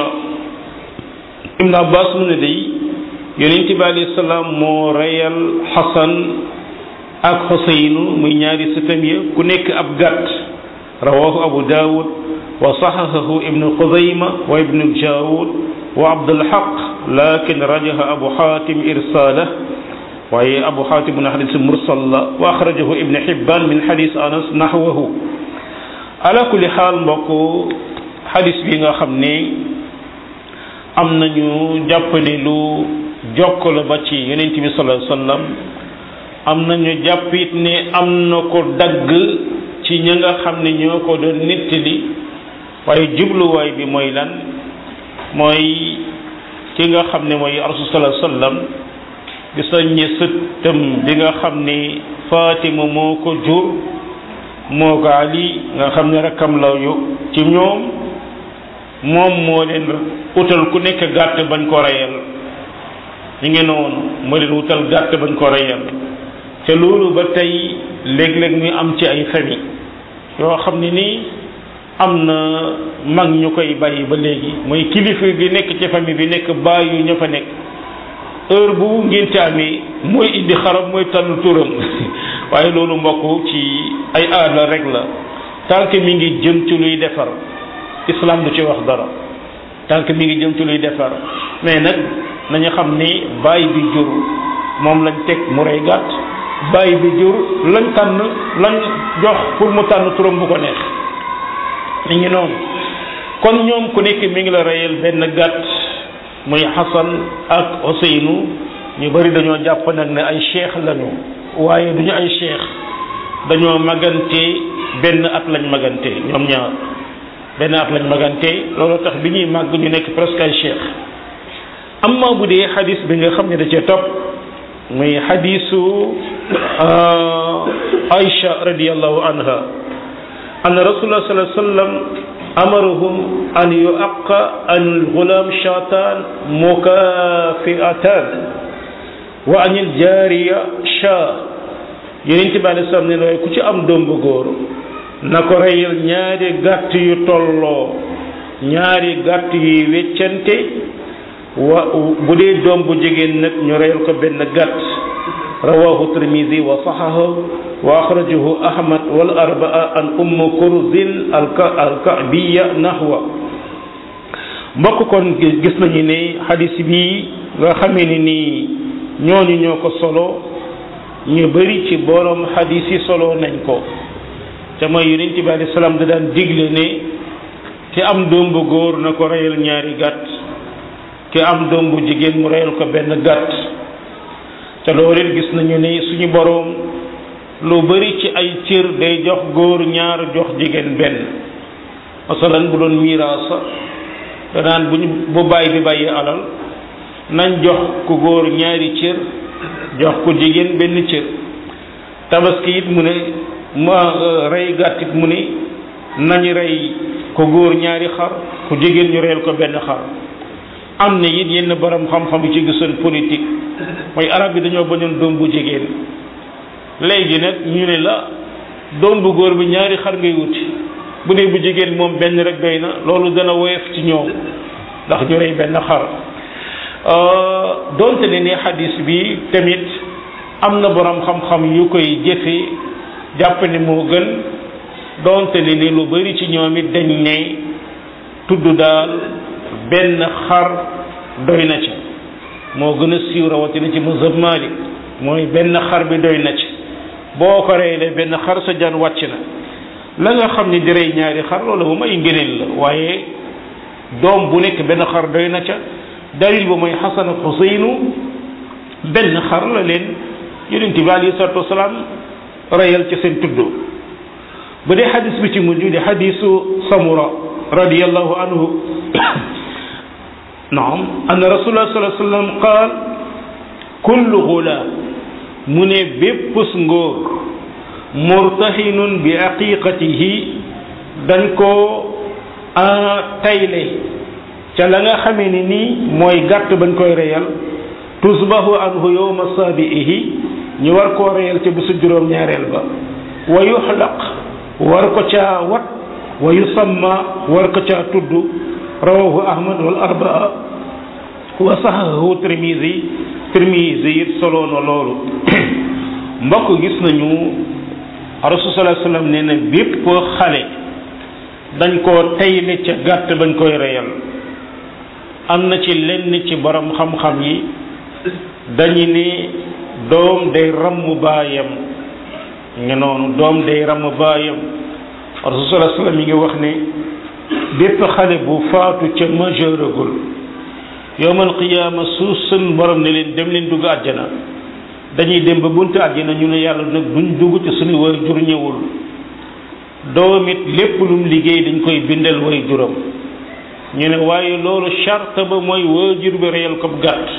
ابن عباس من دي يونس عليه السلام مو ريال حسن ak xuseynu muy ñaari sëtam ya ku nekk ab gàtt rawahu abu daawud wa saxahahu ibnu xuzayma wa ibnu jaawud wa abdulxaq lakin rajaha abu xaatim irsaalah waaye abu xaatim mu ne xadis mursal la wa axrajahu ibnu xibban min xadis anas naxwahu ala kulli xaal mbokk xadis bi nga xam ne am nañu jàpp ne lu jokk la ba ci yonent bi sallallahu alayhi wasallam am nañu jàpp it ne am na ko dagg ci ña nga xam ne ñoo ko doon nettali waaye jubluwaay bi mooy lan mooy ki nga xam ne mooy rasul sallallahu alayhi wasallam di soññe sëttam bi nga xam ne Fatima moo ko jur moo ko Ali nga xam ne rakkam la yu ci ñoom moom moo leen utal ku nekk gàtt bañ ko reyal ñu ngi noonu moo leen utal gàtt bañ ko reyal te loolu ba tey léeg-léeg muy am ci ay famille yoo xam ne nii am na mag ñu koy bàyyi ba léegi mooy kilifa gi nekk ci famille bi nekk bàyyi ña fa nekk heure bu ngénte amee mooy indi xaram mooy tànn turam waaye loolu mbokk ci ay aada rek la tant que mi ngi jëm ci luy defar islam du ci wax dara tant que mi ngi jëm ci luy defar mais nag nañu xam ni bàyyi bi jur moom lañ teg mu rey gàtt bàyyi bi jur lañ tànn lañ jox pour mu tànn turam bu ko neex mi ngi noonu kon ñoom ku nekk mi ngi la reyal benn gàtt muy Xasan ak Ousseynou ñu bari dañoo jàpp nag ne ay cheikh lañu waaye duñu ay cheikh dañoo magante benn at lañ magante ñoom ñaar benn at lañ magante loolu tax bi ñuy màgg ñu nekk presque ay cheikh amma bu dee xadis bi nga xam ne da cee topp muy xadisu Aïcha radiallahu anha anna rasulullah sallallahu alayhi wa sallam amarahum an yuaqa an alxulam shatan mukafiatan wa an aljariya sha yonent bi alei salaam ne waaye ku ci am doom bu góor na ko reyal ñaari gàtt yu tolloo ñaari gàtt yuy weccante wa bu dee doom bu jigéen nag ñu reyal ko benn gàtt rawahu tirmidi wa saxahu wa axrajahu ahmad wal arbaa an umm kurzin alkabiya nahwa mbokk kon gis nañu ne xadis bi nga xamee ne nii ñooñu ñoo ko solo ñu bari ci borom xadis yi solo nañ ko te mooy yonent bi alayhi salaam da daan digle ne ki am doom bu góor na ko reyal ñaari gàtt ki am doom bu jigéen mu reyal ko benn gàtt te loolu it gis nañu ne suñu boroom lu bari ci ay cër day jox góor ñaar jox jigéen benn masalan bu doon miraasa danaan buñ bu bàyyi bi bàyyi alal nañ jox ku góor ñaari cër jox ku jigéen benn cër tabaski it mu ne ma rey gàtt it mu ne nañ rey ku góor ñaari xar ku jigéen ñu reyal ko benn xar am na it yenn borom xam-xam yu ci gisoon politique mooy arab yi dañoo bañoon doom bu jigéen léegi nag ñu ne la doom bu góor bi ñaari xar ngay wuti bu dee bu jigéen moom benn rek doy na loolu dana woyof ci ñoom ndax ñu rey benn xar donte ne ne xadis bi tamit am na borom xam-xam yu koy jëfe jàpp ne moo gën donte ne ne lu bari ci ñoom it dañ ne tudd daal benn xar doy na ci moo gën a siiw rawatina ci mazhab Malik mooy benn xar bi doy na ci boo ko reyle benn xar sa jaan wàcc na la nga xam ne di rey ñaari xar loolu moom ay ngëneel la waaye doom bu nekk benn xar doy na ca dalil ba mooy Xasan ak Xuseynu benn xar la leen yonent bi alayhi salaatu wasalaam reyal ca seen tudd bu dee xadis bi ci mujj di xadisu Samura radiyallahu anhu naam anna rasulullah sallallahu alayhi wasallam qaal kullu gulaam mu ne bépp ngóor murtahinun bi aqiqatihi dañ koo tayle ca la nga xamee ni nii mooy gàtt bañ koy reyal tusbahu anhu yowma saabiihi ñu war koo reyal ca bisu juróom ñaareel ba wa yuxlaq war ko caa wat wa yusamma war ko caa tudd rawahu ahmad wal arbaa wa sahahu tirmisi tirmisi it soloo na loolu mbokk gis nañu rasul sallallahu alayhi wasallam nee na bépp xale dañ koo tayle ca gàtt bañ koy reyal am na ci lenn ci borom xam-xam yi dañu ne doom day ramm baayam nga noonu doom day ramm baayam rasul sallallahu alayhi wasallam yi ngi wax ne bépp xale bu faatu ca majeuragul yowmal qiyaama su sun borom ne leen dem leen dugg àjjana dañuy dem ba buntu àjjana ñu ne yàlla nag duñ dugg ci suñu way jur ñëwul doom it lépp lum liggéey dañ koy bindal way juram ñu ne waaye loolu charte ba mooy waajur bi reyal ko gàtt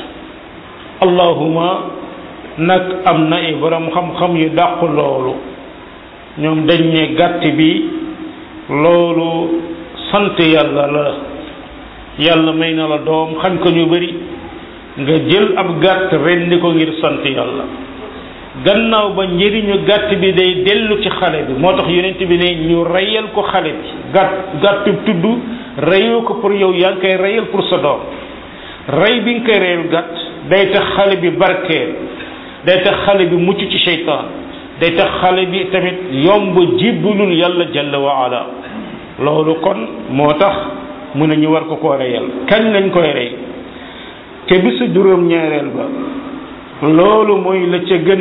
allahuma nag am na ay borom xam-xam yu dàqu loolu ñoom dañ ne gàtt bi loolu sant yàlla la yàlla may na la doom xañ ko ñu bari nga jël ab gàtt rendi ko ngir sant yàlla gannaaw ba njëriñu gàtt bi day dellu ci xale bi moo tax yonent bi ne ñu reyal ko xale bi gàtt gàtt tudd reyoo ko pour yow yaa ngi koy reyal pour sa doom rey bi nga koy reyal gàtt day tax xale bi barkeel day tax xale bi mucc ci seytaan day tax xale bi tamit yomb jibbalul yàlla jalla wa ala loolu kon moo tax mu ne ñu war ko koo reyal kañ lañ koy rey te bisu juróom ñaareel ba loolu mooy la ca gën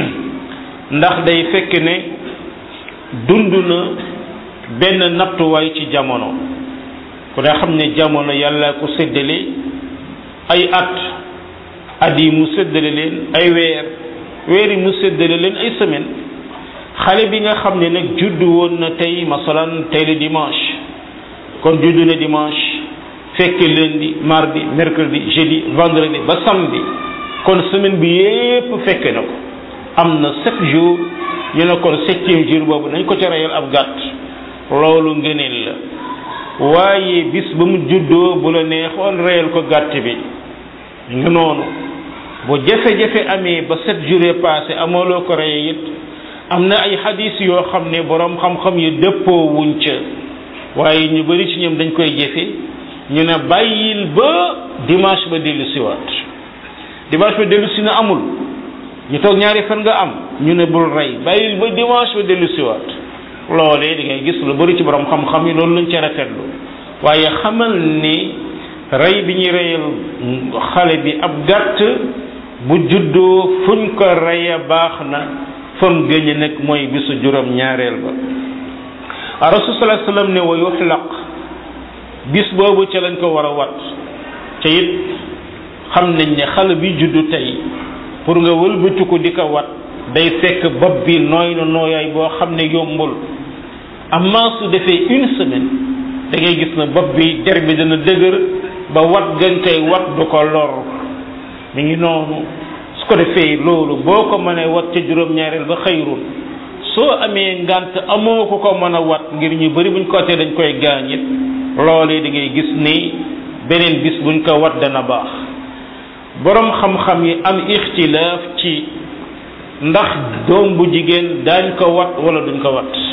ndax day fekk ne dund na benn nattuwaay ci jamono ku daa xam ne jamono yàlla ko séddale ay at at yi mu séddale leen ay weer weer yi mu séddale leen ay semaine xale bi nga xam ne nag juddu woon na tey masalan tey le dimanche kon juddu na dimanche fekk lundi mardi mercredi jeudi vendredi ba samedi kon semaine bi yépp fekk na ko am na sept jours ñu ne kon septième jour boobu nañ ko ca reyal ab gàtt loolu ngëneel la waaye bis ba mu juddoo bu la neexoon reyal ko gàtt bi nga noonu bu jafe-jafe amee ba sept jours yi passé amooloo ko reye it am na ay xadis yoo xam ne boroom xam-xam yi dëppoo wuñ ca waaye ñu bari ci ñoom dañ koy jëfe ñu ne bàyyil ba dimanche ba dellu siwaat dimanche ba dellu si na amul ñu toog ñaari fan nga am ñu ne bul rey bàyyil ba dimanche ba dellu siwaat loolee da ngay gis lu bari ci borom xam-xam yi loolu lañ ca rafetlu waaye xamal ni rey bi ñuy reyal xale bi ab gàtt bu juddoo fuñ ko reye baax na fam gëñe nag mooy bisu juróom ñaareel ba rasul sallallahu alayhi wasallam ne wa yuxlaq bis boobu ca lañ ko war a wat ca it xam nañ ne xale bi juddu tey pour nga wëlbati ko di ko wat day fekk bopp bi nooy na nooyaay boo xam ne yombul amma su defee une semaine da ngay gis na bopp bi der bi dana dëgër ba wat gañ koy wat du ko lor mi ngi noonu su ko defee loolu boo ko mënee wat ca juróom-ñaareel ba xëyrul soo amee ngant amoo ko ko mën a wat ngir ñu bari buñ ko tee dañ koy gaañ it loolee da ngay gis ni beneen bis buñ ko wat dana baax borom xam-xam yi am ixtilaaf ci ndax doom bu jigéen daañ ko wat wala duñ ko wat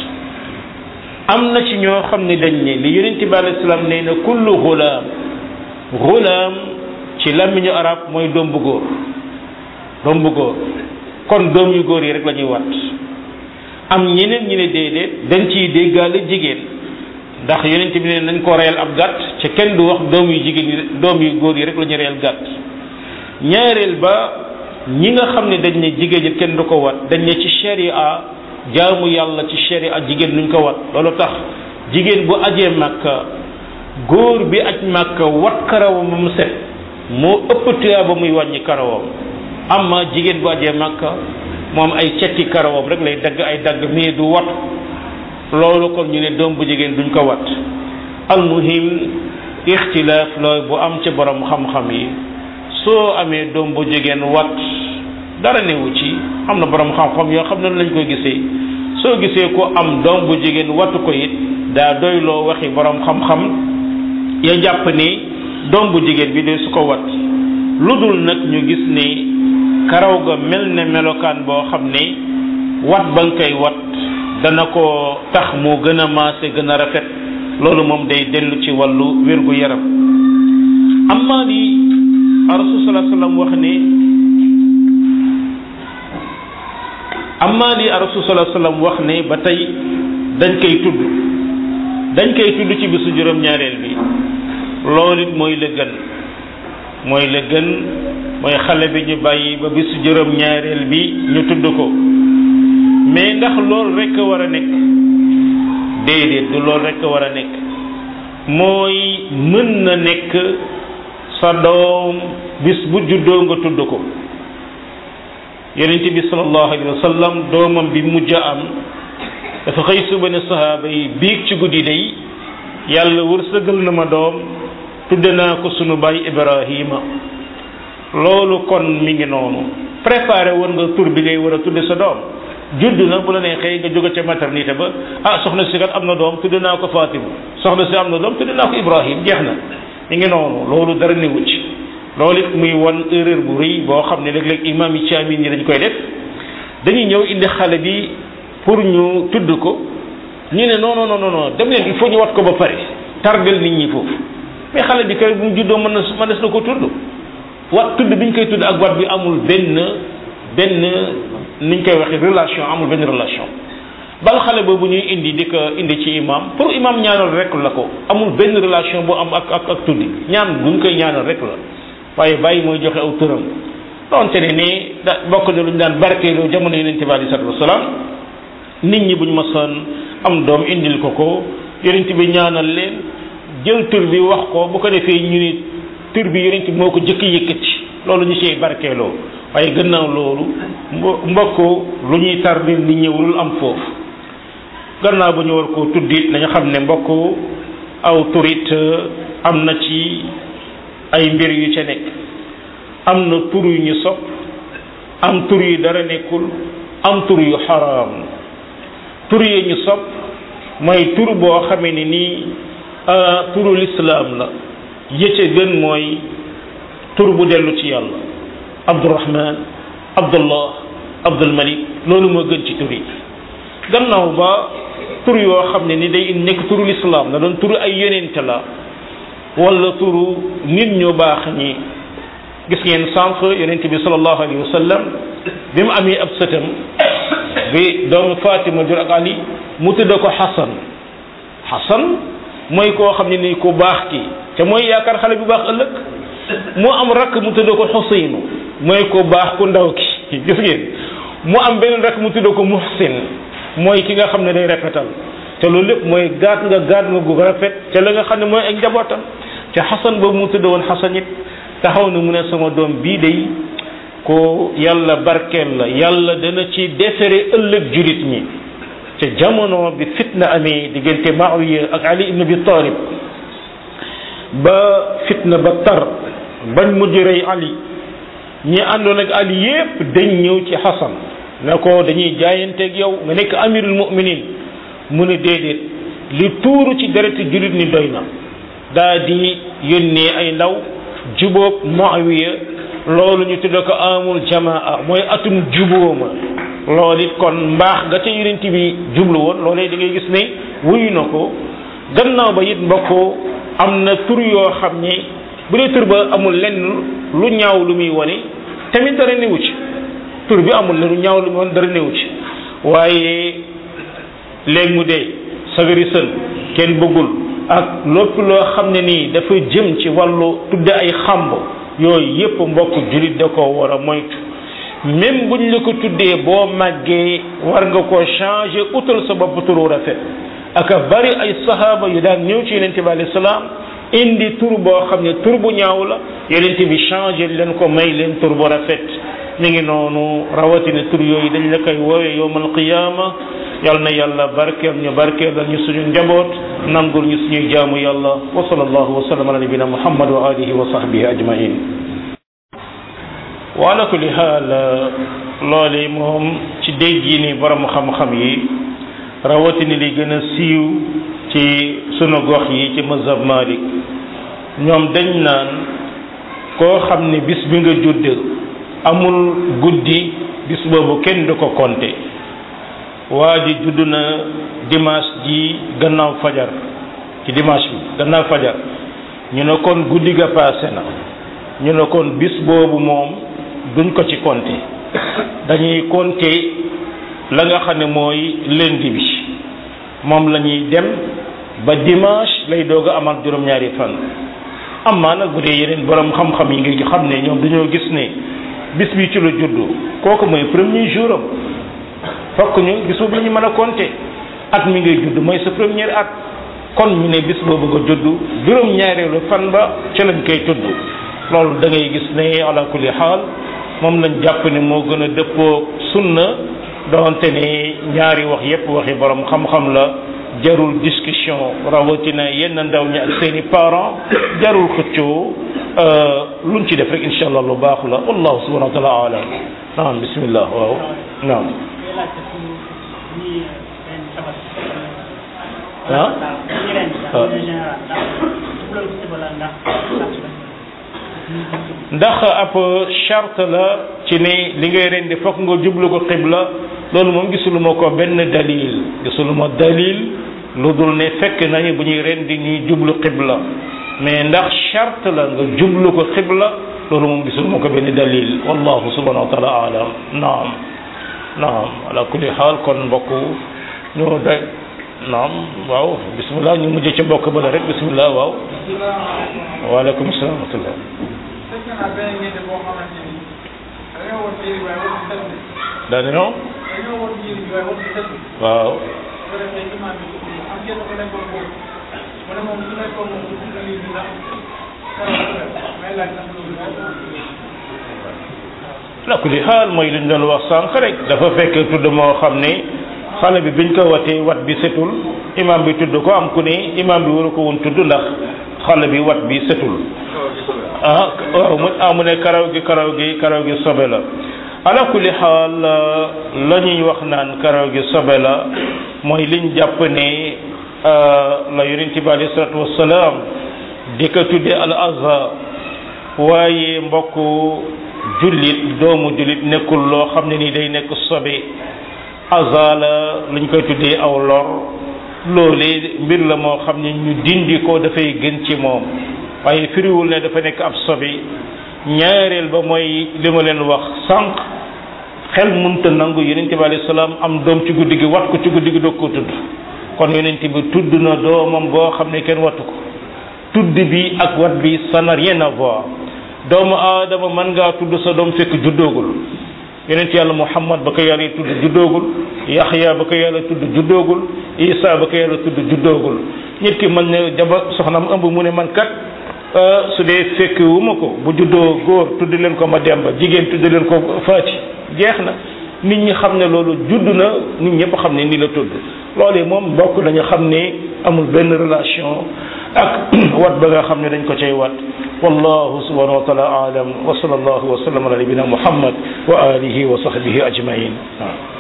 am na ci ñoo xam ne dañ ne li yonente bi alayhi salaam nee na kullu gulaam gulaam ci làmmiñu arab mooy doom bu góor doom bu góor kon doom yu góor yi rek la ñuy wat am ñeneen ñi ne déedéet dañ ciy déggaale jigéen ndax yonent bi ne nañ ko reyal ab gàtt ca kenn du wax doom yu jigéen yi doom yu góor yi rek la ñu reyal gàtt ñaareel ba ñi nga xam ne dañ ne jigéen ñi kenn du ko wat dañ ne ci sharia jaamu yàlla ci sharia jigéen nuñ ko wat loolu tax jigéen bu ajee màkka góor bi aj màkka wat karawam ba mu set moo ëpp tuyaa ba muy wàññi karawam amma jigéen bu ajee màkka moom ay cetti karawam rek lay dagg ay dagg mais du wat loolu kon ñu ne doom bu jigéen duñ ko wat almuhim ixtilaaf looy bu am ci borom xam-xam yi soo amee doom bu jigéen wat dara newu ci am na borom xam-xam yoo xam ne lañ koy gisee soo gisee ko am doom bu jigéen wattu ko it daa doyloo waxi borom xam-xam ya jàpp ni doom bu jigéen bi de su ko wat lu dul nag ñu gis ni karaw ga mel ne melokaan boo xam ne wat ba nga koy wat dana ko tax mu gën a maase gën a rafet loolu moom day dellu ci wàllu wérgu yaram amma li rasul sallallahu alayhi wasallam wax ne amma li rasul sallallahu alayhi wasallam wax ne ba tey dañ koy tudd dañ koy tudd ci bisu juróom-ñaareel bi loolu it mooy la gën mooy la gën mooy xale bi ñu bàyyi ba bisu juróom-ñaareel bi ñu tudd ko mais ndax loolu rek a war a nekk déedéet du loolu rek a war a nekk mooy mën na nekk sa doom bis bu juddoo nga tudd ko yonent bi sallallahu alayhi wa sallam doomam bi mujj a am dafa xëy suba ne sahaaba yi biig ci guddi day yàlla wërsëgal na ma doom tudde naa ko sunu baay Ibrahima loolu kon mi ngi noonu préparé woon nga tur bi ngay war a tudde sa doom judd na bu la neexee nga jóge ca maternité ba ah soxna si kat am na doom tudde naa ko Fatima soxna si am na doom tudde naa ko Ibrahim jeex na mi ngi noonu loolu dara newu ci loolu it muy wan erreur bu rëy boo xam ne léeg-léeg imam yi caamin yi dañ koy def dañuy ñëw indi xale bi pour ñu tudd ko ñu ne non non non non dem leen il faut ñu wat ko ba pare tardel nit ñi foofu mais xale bi kay bu mu juddoo mën na mën na ko tudd wat tudd bi ñu koy tudd ak wat bi amul benn benn niñ koy waxee relation amul benn relation bal xale boobu ñuy indi di ko indi ci imam pour imam ñaanal rek la ko amul benn relation bu am ak ak ak tuddi ñaan buñ koy ñaanal rek la waaye bàyyi mooy joxe aw turam donte ne ni da bokk na lu ñu daan barkeeloo jamono yonente bi alei salatu wasalaam nit ñi buñ masoon am doom indil ko ko yonente bi ñaanal leen jël tur bi wax ko bu ko defee ñu ni tur bi yonente bi moo ko jëkk yëkkati loolu ñu ciy barkeeloo waaye gannaaw loolu mbokk lu ñuy tardil nit ñi warul am foofu gannaaw ba ñu war koo tuddit nañu xam ne mbokk aw turit am na ci ay mbir yu ca nekk am na tur yu ñu sopp am tur yu dara nekkul am tur yu xaraam tur yu ñu sopp mooy tur boo xamee ne nii turu lislaam la yëcce gën mooy tur bu dellu ci yàlla abdurahman abdullah abdulmalik loolu moo gën ci tur yi gannaaw ba tur yoo xam ne ni day nekk turu lislaam na doon turu ay yonente la wala turu nit ñu baax ñi gis ngeen sànq yonent bi sallallahu alayhi wa sallam bi mu amee ab sëtam bi doomu Fatima jur ak Ali mu tudd ko Xasan Xasan mooy koo xam ne ni ku baax ki te mooy yaakaar xale bu baax ëllëg mu am rakk mu tudd ko Xuseynu mooy ku baax ku ndaw ki gis ngeen mu am beneen rakk mu tudd ko Muhsin mooy ki nga xam ne day rafetal te loolu lépp mooy gaat nga gaat nga gu rafet te la nga xam ne mooy ak njabootam te xasan boobu mu tudd woon xasan it taxaw na mu ne sama doom bii day ko yàlla barkeel la yàlla dana ci defere ëllëg julit ñi te jamono bi fitna amee diggante Muawiya ak Ali ibn Abi Talib ba fitna ba tar bañ mujj rey Ali ñi àndoon ak Ali yépp dañ ñëw ci xasan ne ko dañuy jaayanteeg yow nga nekk amirul mu'minin mu ne déedéet li tuuru ci dereti jullit ni doy na daa di yónnee ay ndaw jubóog Muawiya loolu ñu tudde ko amul jamaa mooy atum jubóoma loolu it kon mbaax ga ca yonent bi jublu woon loolee da ngay gis ne wuyu na ko gannaaw ba it mbokk am na tur yoo xam ne bu dee tur ba amul lenn lu ñaaw lu muy wane tamit dara newu ci tur bi amul lenn lu ñaaw lu muy wane dara newu ci waaye léegi mu dee sagari sën kenn bëggul ak lépp loo xam ne nii dafa jëm ci wàllu tudde ay xamb yooyu yépp mbokk julit da ko war a moytu même buñ la ko tuddee boo màggee war nga ko changer utal sa bopp turu rafet aka bari ay sahaaba yu daan ñëw ci yonente bi alayhi salaam indi tur boo xam ne tur bu ñaaw la yonente bi changer leen ko may leen tur bu rafet mi ngi noonu rawatina tur yooyu dañ la koy woowee yowmal qiyaama yal na yàlla barkeel ñu barkeel ñu suñu njaboot nangul ñu suñuy jaamu yàlla wa sallallahu wa sallam ala nabina muhammad wa alihi wa sahbihi ajmain wala kulli xaal loole moom ci dégg yi ni borom xam-xam yi rawatina li gën a siiw ci sunu gox yi ci mazhab Malik ñoom dañ naan koo xam ne bis bi nga judd amul guddi bis boobu kenn du ko compter waa ji judd na dimanche ji gannaaw fajar ci dimanche bi gannaaw fajar ñu ne kon guddi ga passé na ñu ne kon bis boobu moom duñ ko ci compter dañuy compter la nga xam ne mooy lundi bi moom la ñuy dem ba dimanche lay doog a amal juróom-ñaari fan amaa nag bu dee yeneen borom xam-xam yi nga xam ne ñoom dañoo gis ne bis bi ci la juddu kooku mooy premier jour am fokk ñu bis boobu la ñu mën a compter at mi ngay judd mooy sa première at kon ñu ne bis boobu nga judd juróom-ñaareelu fan ba ci lañ koy tudd loolu da ngay gis ne ala kulli xaal moom lañ jàpp ne moo gën a dëppoo sunna doonte ne ñaari wax yépp waxi borom xam-xam la jarul discussion rawatina yenn ndaw ñi ak seeni parents jarul xëccoo luñ ci def rek insha allah lu baax la wallahu subhanahu wa taala alam naam bismillah waaw naam ah ndax ab charte la ci ne li ngay rendi fokk nga jublu ko xibla loolu moom gisuluma ko benn dalil gisuluma dalil lu dul ne fekk nañu bu ñuy rendi ñuy jublu xibla mais ndax charte la nga jublu ko xibla loolu moom gisuluma ko benn dalil wallahu subhanahu wa taala alam naam naam ala kulli xaal kon mbokk ñu day naam waaw bismillah ñu mujj ca mbokk ba la rek bismillah waaw waaleykum salaam wa rahmatullah daanaka waaw la kulli xaal mooy li ñu doon wax sànq rek dafa fekk tudd moo xam ne xale bi biñ ko watee wat bi setul imam bi tudd ko am ku ne imam bi waru ko woon tudd ndax xale bi wat bi setul ah waaw mu ah mu ne karaw gi karaw gi karaw gi sobe la ala kulli xaal la ñuy wax naan karaw gi sobe la mooy liñ jàpp ne la yonent bi alayhi salatu wasalaam di ko tudde al azha waaye mbokk jullit doomu jullit nekkul loo xam ne ni day nekk sobe azha la luñ koy tuddee aw lor loolee mbir la moo xam ne ñu dindi ko dafay gën ci moom waaye firiwul ne dafa nekk ab sobe ñaareel ba mooy li ma leen wax sànq xel munta nangu yonente bi alayhi salaam am doom ci guddi gi wat ko ci guddi gi doog ko tudd kon yonente bi tudd na doomam boo xam ne kenn wattu ko tudd bi ak wat bi ça n'a rien à voir doomu aadama mën ngaa tudd sa doom fekk juddoogul yonent yàlla muhammad ba ko yàlla tudd juddoogul yaxya ba ko yàlla tudd juddoogul isa ba ko yàlla tudd juddoogul nit ki mën ne jaba soxnaam ëmb mu ne man kat su dee fekk wu ma ko bu juddoo góor tudd leen ko ma demba jigéen tudd leen ko faati jeex na nit ñi xam ne loolu judd na nit ñëpp xam ne ni la tudd loolee moom bokk nañu xam ne amul benn relation ak wat ba nga xam ne dañ ko cay wat wallahu subhanahu wa taala alam wa sallallahu wa sallam ala nabina muhammad wa alihi wa sahbihi ajmain waaw